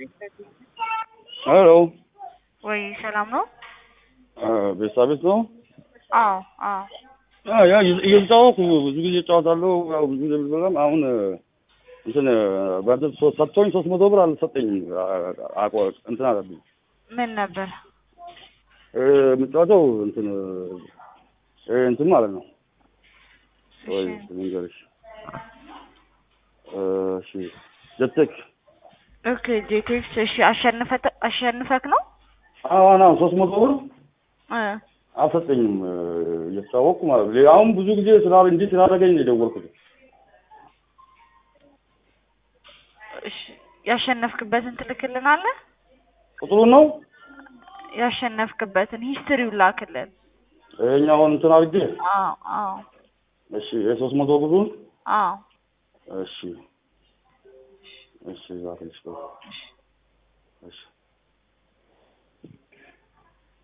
ሄሎ ወይ ሰላም ነው? ቤሳ ቤት ነው? አዎ አዎ። አዎ ያ እየተጫወኩ ብዙ ጊዜ እጫወታለሁ። ያው ብዙ ጊዜ ብበላም አሁን እንትን በእንትን ሶ- ሰጥቶኝ ሶስት መቶ ብር አልሰጠኝም። አቆ እንትን አለብኝ ምን ነበር? እ፣ የምጫወተው እንትን እ፣ እንትን ማለት ነው ወይ እሺ ልንገርሽ እ፣ እሺ ጀቴክ ኦኬ ጄቴክስ እሺ አሸንፈት አሸንፈክ ነው? አሁን አሁን ሶስት መቶ ብር እ አልሰጠኝም እ፣ እየተጫወኩ ማለት ነው። አሁን ብዙ ጊዜ ስላለ እንዲህ ስላደረገኝ ነው የደወልኩት። እሺ ያሸነፍክበትን ትልክልናለህ? ቁጥሩን ነው ያሸነፍክበትን ሂስትሪው ላክልን። ይኸኛውን እንትን አድርጌ አዎ አዎ እሺ የሶስት መቶ ብሩን አዎ እሺ እሺ ዛሬ እሺ እሺ